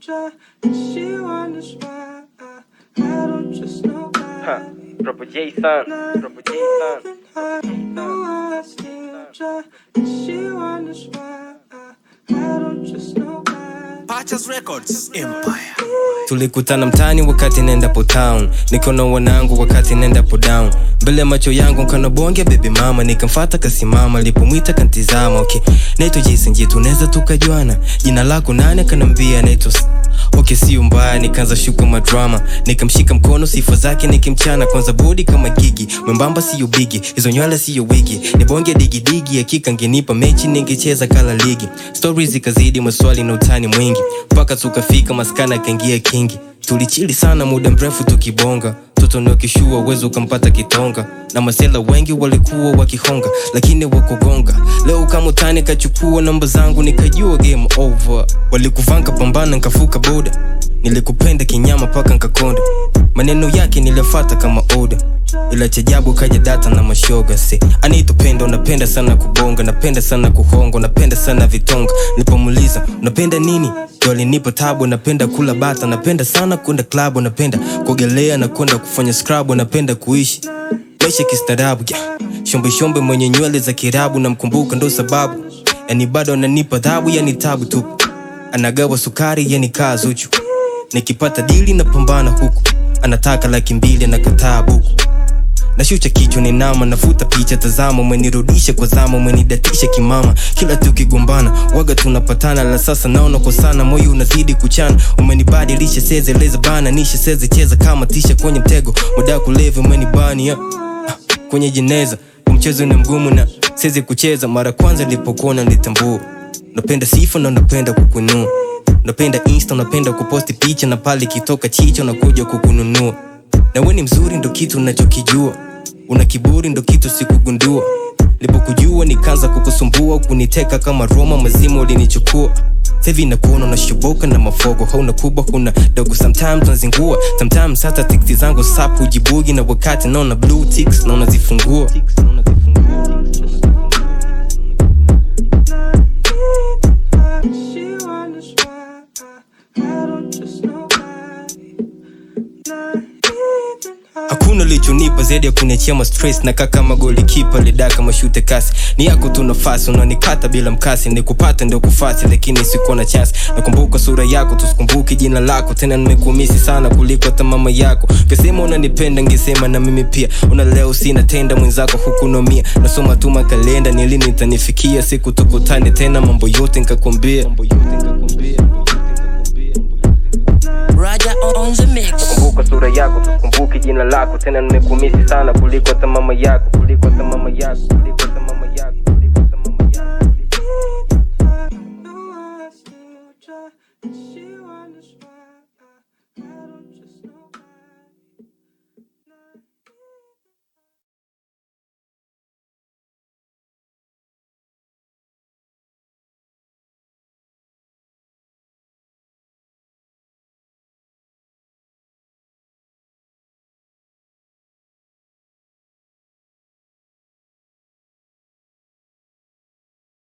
try, and she wonders why I, I don't trust nobody. Triple J son, Triple J son. I know I still try, and she wonders why I, I don't trust nobody. Purchase Records Empire. tulikutana mtani wakati nendapo town nikona wanangu wakati nendapo down mbele ya macho yangu nkana bonge bebi mama nikamfata kasimama lipomwita kantizama okay naitwa jason je tunaweza tukajuana jina lako nani akanambia naitwa S- okay sio mbaya nikaanza shuka madrama nikamshika mkono sifa zake nikimchana kwanza bodi kama gigi mwembamba siyo bigi hizo nywele siyo wigi ni bonge digidigi hakika ngenipa mechi ningecheza kala ligi stori zikazidi maswali na utani mwingi mpaka tukafika maskana akaingia kingi tulichili sana muda mrefu tukibonga mtoto niokishua uwezo ukampata kitonga na masela wengi walikuwa wakihonga lakini wakugonga leo kama utani kachukua namba zangu nikajua game over walikuvanga pambana nkafuka boda nilikupenda kinyama paka nkakonda maneno yake nilifata kama oda ila chajabu kaja data na mashoga se anaitupenda unapenda sana kubonga napenda sana kuhonga napenda sana vitonga nipomuliza unapenda nini ndo alinipa tabu napenda kula bata napenda sana kwenda klabu napenda kuogelea na kwenda kufanya scrub napenda kuishi maisha kistaarabu yeah. shombe shombe mwenye nywele za kirabu namkumbuka ndo sababu yani bado ananipa dhabu yani tabu tu anagawa sukari yani kaa zuchu nikipata dili na pambana huku anataka laki mbili anakataa buku nashucha kichwa ni nama nafuta picha tazama umenirudisha kwa zama umenidatisha kimama kila tukigombana waga tunapatana la sasa naona kwa sana moyo unazidi kuchana umenibadilisha sezeleza bana nisha seze cheza kama tisha kwenye mtego muda kulevi umenibani yeah. Ah, kwenye jeneza mchezo ni mgumu na sezi kucheza mara kwanza nilipokuona nilitambua napenda sifa na napenda kukunua napenda insta napenda kuposti picha na pale kitoka chicho nakuja kukununua na we ni mzuri ndo kitu nachokijua una kiburi ndo kitu sikugundua lipokujua nikaanza kukusumbua kuniteka kama roma mazima ulinichukua sevi nakuona unashoboka na mafogo hauna kubwa huna dogo sometimes unazingua sometimes hata tikti zangu sap hujibugi na wakati naona blue ticks na unazifungua She wonders why I, I don't trust nobody. Not even her. hakuna lichonipa zaidi ya kuniachia ma stress na kaka magoli kipa lidaka mashute kasi ni yako tu nafasi unanikata bila mkasi nikupata ndio kufasi lakini sikuwa na chance nakumbuka sura yako tusikumbuki jina lako tena nimekumisi sana kuliko hata mama yako ngesema unanipenda ngesema na mimi pia una leo sina tenda mwenzako hukunomia nasoma tu makalenda ni lini itanifikia siku tukutane tena mambo yote nkakwambia Mambo yote nikakwambia. Raja on the mix. kumbuka sura yako tusikumbuki jina lako tena nimekumisi sana kuliko hata mama yako kuliko hata mama yako kuliko